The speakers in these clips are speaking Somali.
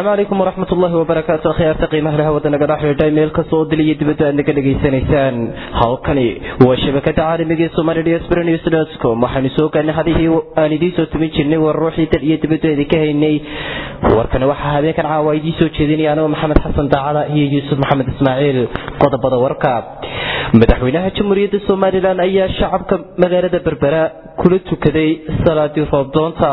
asalaamu calaykum waraxmat ullaahi wabarakaatu akhyaarta qiimaha laha wadanaga dhexdhiidha meel kasta oo dil iyo dibadda aad naga dhegaysanaysaan halkani waa shabakada caalamiga ee somali diaspora news com waxaanu soo gaarnay hadihii aan idiin soo tumin jirnay war ruuxii dal iyo dibadda idinka haynay warkani waxaa habeenkan caawa idiin soo jeedinaya anigoo maxamed xasan daacada iyo yuusuf maxamed ismaaciil qodobada warka madaxweynaha jamhuuriyadda somalilan ayaa shacabka magaalada berbera kula tukaday salaadii roobdoonta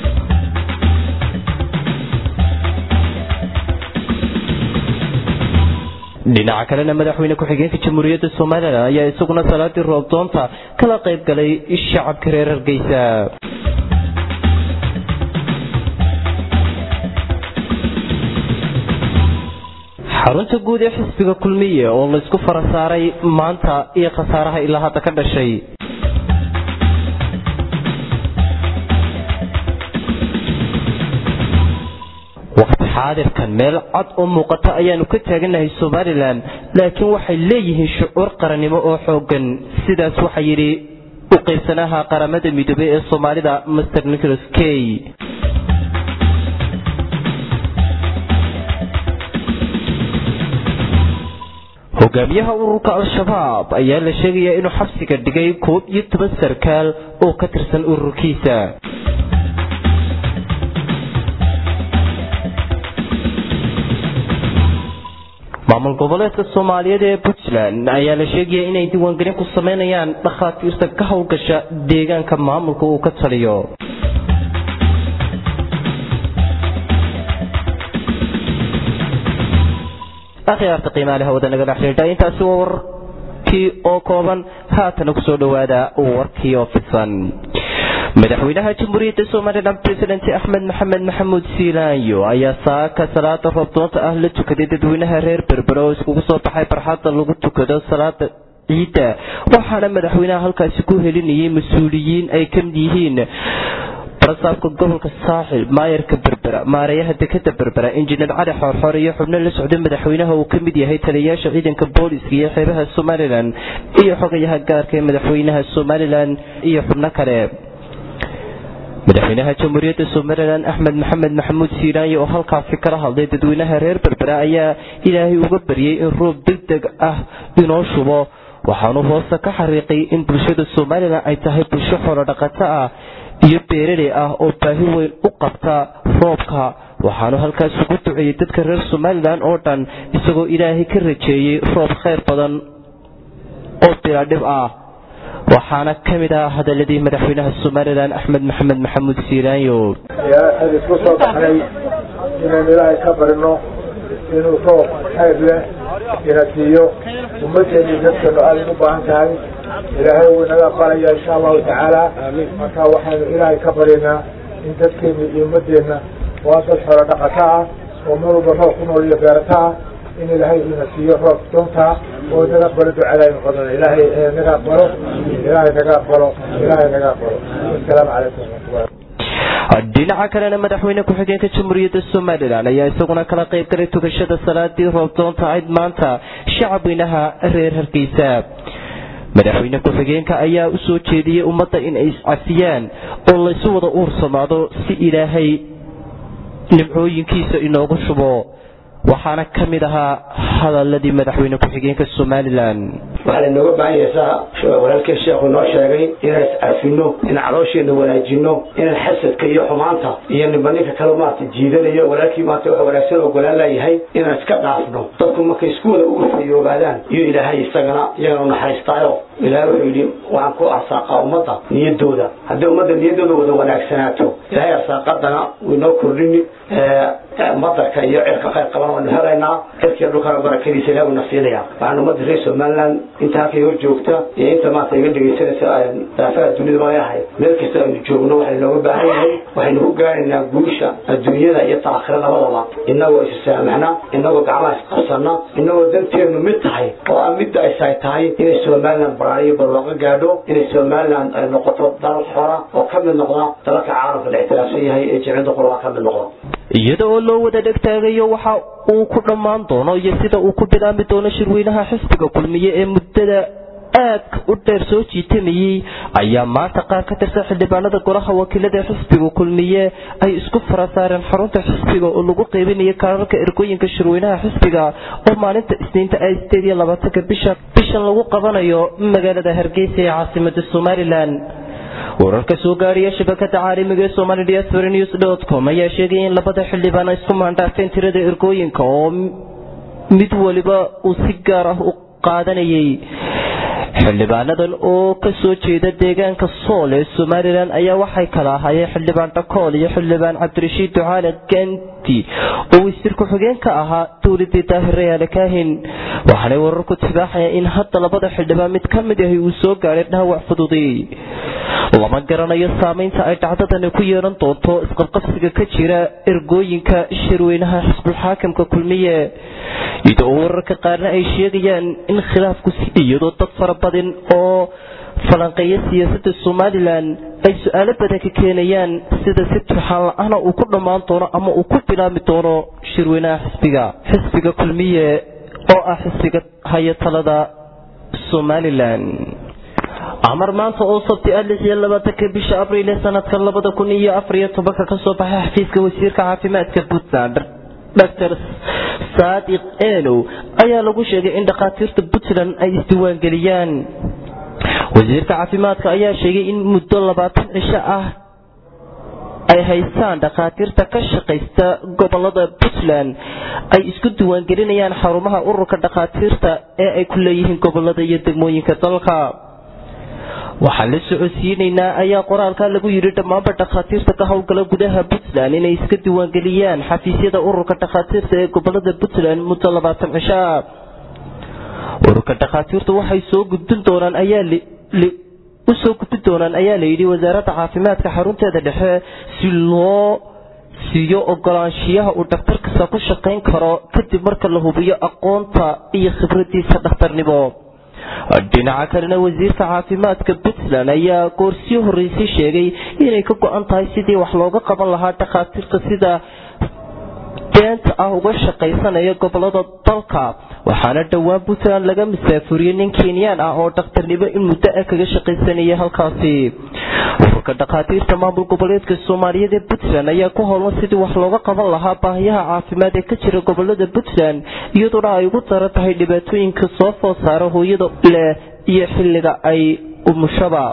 dhinaca kalena madaxweyne ku-xigeenka jamhuuriyadda somalilan ayaa isaguna salaadii roobdoonta kala qayb galay shacabka reer hargeysa xarunta guud ee xisbiga kulmiye oo laysku fara saaray maanta iyo khasaaraha ilaa hadda ka dhashay waqti xaadirkan meel cad oo muuqata ayaanu ka taaganahay somalilan laakiin waxay leeyihiin shucuur qarannimo oo xoogan sidaas waxaa yidhi u qaybsanaha qaramada midoobey ee soomaalida master nicholas key hogaamiyaha ururka al-shabaab ayaa la sheegayaa inuu xabsiga dhigay koob iyo toban sarkaal oo ka tirsan ururkiisa maamul goboleedka soomaaliyeed ee puntland ayaa la sheegaya inay diiwaangelin ku sameynayaan dhakhaatiirta ka howlgasha deegaanka maamulka uu ka taliyo akhyaarta qiimaalaha wadanaga dhexdhiidha intaasi waa warkii oo kooban haatana kusoo dhowaada warkii oo fidsan madaxweynaha jamhuuriyadda somalilan president axmed maxamed maxamuud siilaanyo ayaa saaka salaada roobdoonta ah la tukaday dadweynaha reer berbere oo iskugu soo baxay barxadda lagu tukado salaada ciidda waxaana madaxweynaha halkaasi ku helinayay mas-uuliyiin ay kamid yihiin barasaabka gobolka saaxil maayarka berbera maareeyaha dekada berbera injineer cali xoorxoor iyo xubno la socda madaxweynaha uu ka mid yahay taliyayaasha ciidanka booliska iyo xeebaha somalilan iyo xogayaha gaarka ee madaxweynaha somalilan iyo xubno kale madaxweynaha jamhuuriyadda somalilan axmed maxamed maxamuud siiraanyo oo halkaasi kala hadlay dadweynaha reer berbera ayaa ilaahay uga baryay in roob deg deg ah inoo shubo waxaanu hoose ka xariiqay in bulshada somalilan ay tahay bulsho xoolo dhaqato ah iyo beeraley ah oo baahi weyn u qabta roobka waxaanu halkaas ugu duceeyey dadka reer somalilan oo dhan isagoo ilaahay ka rajeeyey roob khayr badan oo biladhib ah waxaana ka mid ah hadaladii madaxweynaha somalilan axmed maxamed maxamuud siiraanyo waxaan isku soo baxnay inaan ilaahay ka barino inuu roob khayr leh ina siiyo ummaddeeni dadkanu aaday u baahan tahay ilaahay wuu inaga aqbalaya insha allahu tacaala marka waxaanu ilaahay ka barinaa in dadkeena iyo ummadeenna waa dad xoolo dhaqato ah oo mar walba roob ku nool iyo beerato ah in ilaahay ina siiyo roob doontaa oo naga aqbalo ducadaaynu qodana ilaahay naga aqbalo ilaahay naga aqbalo ilaahay naga aqbalo asalaamu calaykum waraxmatullahi dhinaca kalena madaxweyne ku-xigeenka jamhuuriyadda somalilan ayaa isaguna kala qayb galay tukashada salaadii roobdoonta ayd maanta shacabweynaha reer hargeysa madaxweyne ku-xigeenka ayaa u soo jeediyey ummadda in ay iscafiyaan oo laysu wada uursamaado si ilaahay nimcooyinkiisa inoogu shubo waxaana ka mid ahaa hadaladii madaxweyne ku-xigeenka somalilan waxaa inooga baahan yahaysaa walaalkii sheekhu noo sheegay inaan iscafino inaan caloosheena wanaajino inaan xasadka iyo xumaanta iyo niba ninka kale maarata jiidanayo walaalkii maarata wax wanaagsan ogolaan laayahay inaan iska dhaafno dadku markay isku wada urfayoobaadaan iyo ilaahay isagana iyagana u naxariistaayo ilaahay wuxuu yidhi waxaan ku arsaaqaa ummadda niyadooda haddii ummadda niyadooda wada wanaagsanaato ilaahay arsaaqadana wuu inoo kordhini madarka iyo cirka khayr qaban waanu helaynaa cirkiiyo dhulkana barakadiisa ilahay uuna siinaya waxaan ummadda reer somaliland inta halkay hor joogta iyo inta maanta iga dhegaysanaysa daafaha dunida magayahay meel kasta aynu joogno waxay nooga baahan yahay waxaynu ku gaaraynaa guusha adduunyada iyo taakhira labadaba inagoo isu saamaxna inagoo gacmaha isqabsana inagoo danteenu mid tahay oo aan midda aysaay tahay inay somaliland baraariyo barwaaqo gaadho inay somaliland ay noqoto dal xora oo ka mid noqda dalalka caalamka la ictiraafsan yahay ee jimcida qurba ka mid noqda iyada oo loo wada dhegtaagayo waxa uu ku dhammaan doono iyo sida uu ku bilaami doono shirweynaha xisbiga kulmiye ee muddada aadka u dheer soo jiitamayey ayaa maanta qaar ka tirsan xildhibaanada golaha wakiilada xisbiga kulmiye ay isku farasaareen xarunta xisbiga oo lagu qeybinaya kaararka ergooyinka shirweynaha xisbiga oo maalinta isniinta ay sideed iyo labaatanka bisha bishan lagu qabanayo magaalada hargeysa ee caasimada somalilan wararka soo gaadhiya shabakada caalamiga ee somali diaspora news dot com ayaa sheegaya in labada xildhibaan ay isku maandhaafeen tirada ergooyinka oo mid waliba uu si gaar ah u qaadanayay xildhibaanadan oo kasoo jeeda deegaanka sool ee somalilan ayaa waxay kala ahaayeen xildhibaan dhakool iyo xildhibaan cabdirashiid ducaale ganti oo wasiir ku-xigeen ka ahaa dowladii daahir rayaale kaahin waxaanay wararku tibaaxayaan in hadda labada xildhibaan mid ka mid ahi uu soo gaadhay dhaawac fududi lama garanayo saameynta ay dhacdadani ku yeelan doonto isqabqabsiga ka jira ergooyinka shirweynaha xisbulxaakimka kulmiye iyadoo wararka qaarna ay sheegayaan in khilaafku iyadoo dad fara badan oo falanqeeya siyaasada somalilan ay su-aalo badan ka keenayaan sida si turxaan la-aana uu ku dhammaan doono ama uu ku bilaami doono shirweynaha xisbiga xisbiga kulmiye oo ah xisbiga haya talada somalilan amar maanta oo sabti ah lix iyo labaatanka bisha abriil ee sanadka labada kun iyo afar iyo tobanka kasoo baxay xafiiska wasiirka caafimaadka puntland dr saadiq enow ayaa lagu sheegay in dhakhaatiirta puntland ay isdiiwaangeliyaan wasiirka caafimaadka ayaa sheegay in muddo labaatan cisho ah ay haystaan dhakhaatiirta ka shaqaysta gobolada puntland ay isku diiwaangelinayaan xarumaha ururka dhakhaatiirta ee ay ku leeyihiin gobolada iyo degmooyinka dalka waxaan la socodsiinaynaa ayaa qoraalka lagu yidhi dhammaanba dhakhaatiirta ka howlgala gudaha puntland inay iska diiwaangeliyaan xafiisyada ururka dhakhaatiirta ee gobolada puntland muddo labaatan cisho ah ururka dhakhaatiirtu waxay soo gudbin doonaan ayaa usoo gudbin doonaan ayaa layidhi wasaaradda caafimaadka xarunteeda dhexe si loo siiyo ogolaanshiyaha uu dhakhtar kasta ku shaqayn karo kadib marka la hubiyo aqoonta iyo khibradiisa dhakhtarnimo dhinaca kalena wasiirka caafimaadka puntland ayaa goorsii horreysay sheegay inay ka go-an tahay sidii wax looga qaban lahaa dhakhaatiirta sida beenta ah uga shaqaysanaya gobolada dalka waxaana dhowaan puntland laga masaafuriyey nin kenyaan ah oo dhakhtarnimo in muddo ah kaga shaqaysanaya halkaasi ururka dhakhaatiirta maamul goboleedka soomaaliyeed ee puntland ayaa ku howlan sidii wax looga qaban lahaa baahiyaha caafimaad ee ka jira gobolada puntland iyadoona ay ugu daran tahay dhibaatooyinka soo food saara hooyada leh iyo xilliga ay umushaba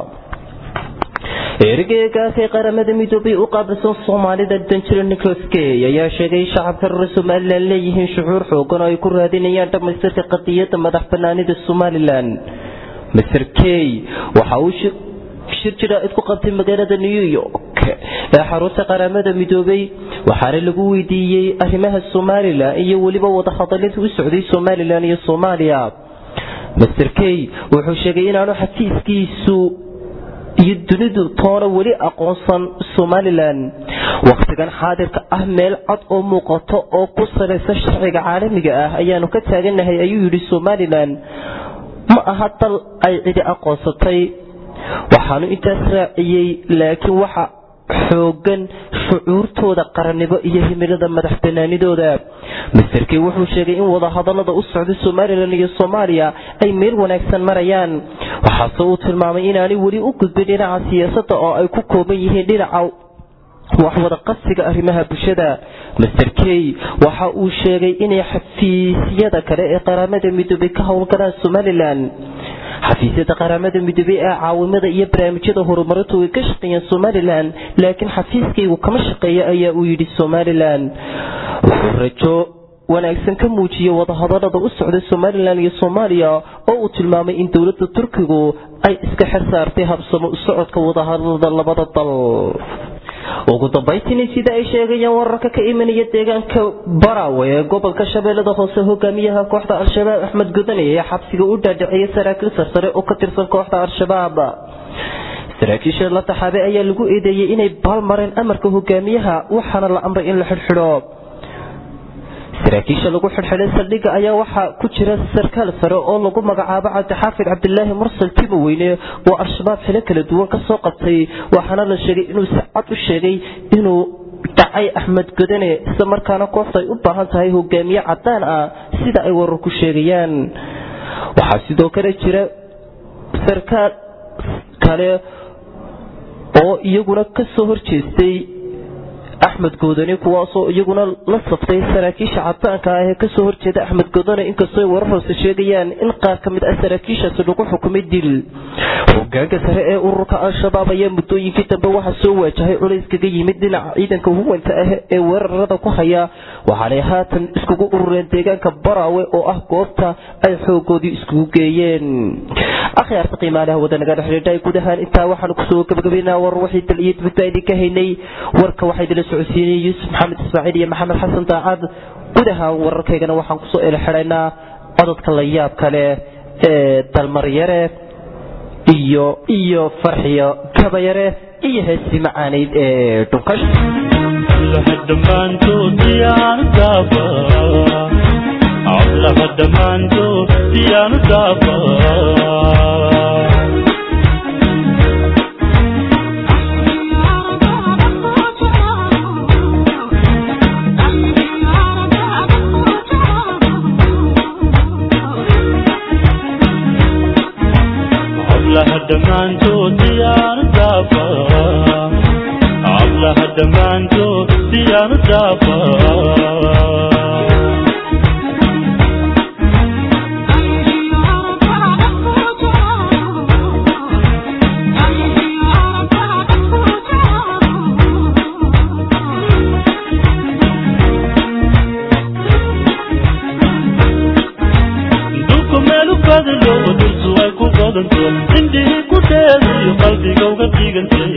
ergeygaasay qaramada midoobay u qaabilsan soomaalida danjiro nicholas key ayaa sheegay shacabka reer somalilan leeyihiin shucuur xoogan oo ay ku raadinayaan dhammaystirka qadiyadda madax banaanida somalilan master key waxa uu shir jiraa'id ku qabtay magaalada new york ee xarunta qaramada midoobay waxaana lagu weydiiyey arrimaha somalilan iyo weliba wadahadaladii u socday somalilan iyo soomaaliya master key wuxuu sheegay inaanu xafiiskiisu iyo dunidu toona weli aqoonsan somalilan wakhtigan xaadirka ah meel cad oo muuqato oo ku salaysan sharciga caalamiga ah ayaanu ka taaganahay ayuu yidhi somalilan ma aha dal ay cidi aqoonsatay waxaanu intaas raaciyey laakiin waxa xoogan shucuurtooda qarannimo iyo himilada madax banaanidooda masterkey wuxuu sheegay in wadahadalada u socda somalilan iyo soomaaliya ay meel wanaagsan marayaan waxaase uu tilmaamay inaanay weli u gudbin dhinaca siyaasadda oo ay ku kooban yihiin dhinaca waxwada qabsiga arrimaha bulshada master key waxa uu sheegay inay xafiisyada kale ee qaramada midoobay ka howlgalaan somalilan xafiisyada qaramada midoobey ee caawimada iyo barnaamijyada horumarintu way ka shaqeeyaan somalilan laakiin xafiiskaygu kama shaqeeya ayaa uu yidhi somalilan wuxuu rajo wanaagsan ka muujiyey wadahadalada u socda somalilan iyo soomaaliya oo uu tilmaamay in dowladda turkigu ay iska xer saartay habsamo u socodka wadahadalada labada dal ugu dambaytiina sida ay sheegayaan wararka ka imanaya deegaanka barawe ee gobolka shabeellada hoose hogaamiyaha kooxda al-shabaab axmed gudane ee xabsiga u dhaadhiciyay saraakiil sarsare oo ka tirsan kooxda al-shabaab saraakiisha la taxaabay ayaa lagu eedeeyey inay baalmareen amarka hogaamiyaha waxaana la amray in la xidhxidho saraakiisha lagu xidhxidhay saldhigga ayaa waxaa ku jira sarkaal sare oo lagu magacaabo cabdixaafid cabdilaahi mursal timoweyne oo al-shabaab xilo kala duwan ka soo qabtay waxaana la sheegay inuu si cad u sheegay inuu dhacay axmed godane isla markaana kooxdu ay u baahan tahay hogaamiye cadaan ah sida ay wararku sheegayaan waxaa sidoo kale jira sarkaal kale oo iyaguna ka soo horjeestay axmed goodani kuwaasoo iyaguna la saftay saraakiisha cadaanka ah ee kasoo horjeeda axmed goodani inkastoo ay warar hoose sheegayaan in qaar ka mid ah saraakiishaasi lagu xukumay dil hogaanka sare ee ururka al-shabaab ayaa muddooyinkii dambe waxaa soo waajahay culays kaga yimid dhinaca ciidanka huwanta ah ee weerarada ku haya waxaanay haatan iskugu urureen deegaanka baraawe oo ah goobta ay xoogoodii iskugu geeyeen akhyaarta qiimaalaha wadanaga dhexdheedha guud ahaan intaa waxaanu kusoo gabagabaynaa war waxay dal iyo dibadba idinka haynay warka waxaa idinla socodsiinay yuusuf maxamed ismaaciil iyo maxamed xasan daacad guud ahaan wararkaygana waxaan kusoo elxidhaynaa cododka la yaab kale ee dalmaryare iyo iyo farxiyo gabayare iyo heesii macaanayd ee dhunkash dhammaantood diyaanu daaba codlaha dhammaantood diyaanu daaba codlaha dhammaantood diyaanu daaba codlaha dhammaantood diyaanu daaba dhulku meelu badalo dhultu ay ku badanto indhihii ku dheedayo qalbiga uga dhigantay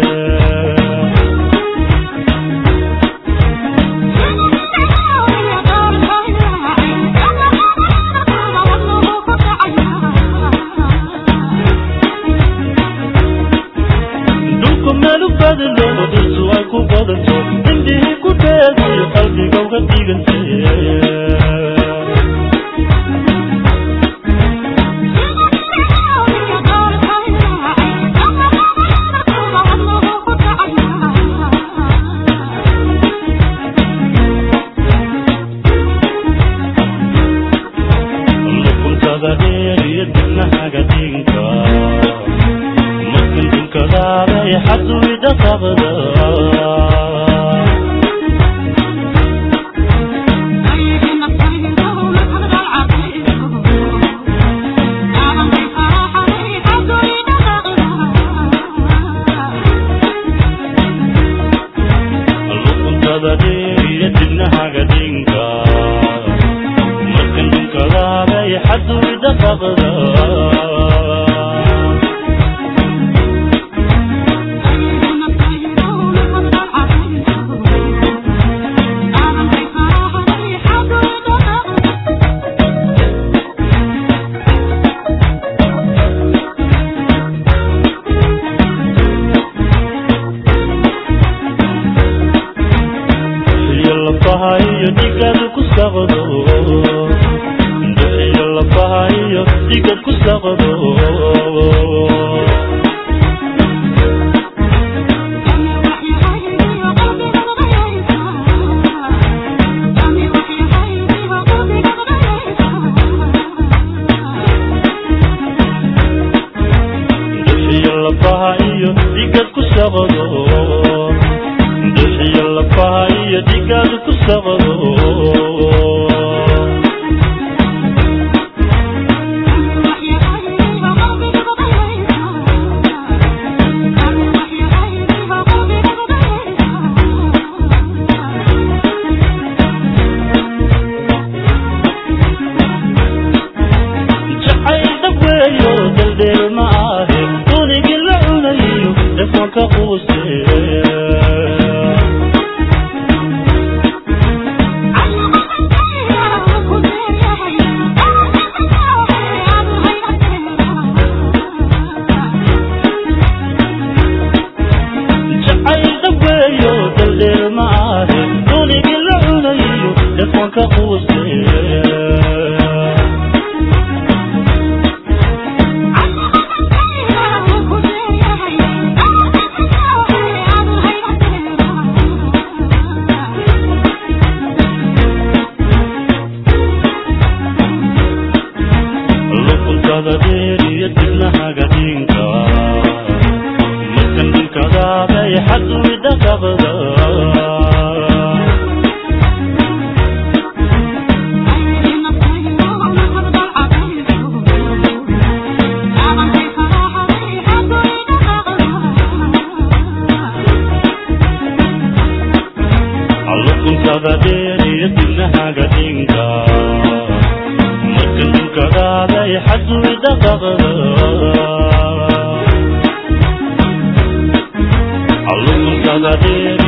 dhulku meelu badalo dhultu ay ku badanto indhihii ku dheedayo qalbiga uga dhigantay lukuntada dheer iyo dibnahaga dhinka markan dunkadaabay xaduyda qabda lukuntada dheer iyo dibnahaga dhinka markan dunkadaabay xaduyda qabda iyo lafaha iyo dhigaad ku saqdo iyo lafaha iyo dhigaad ku saqdo iyo lafaha iyo dhigaad ku saqdo iyo lafaha iyo dhigaad ku saqdo Thank you. xadu idhaqaqda allumankada dheeri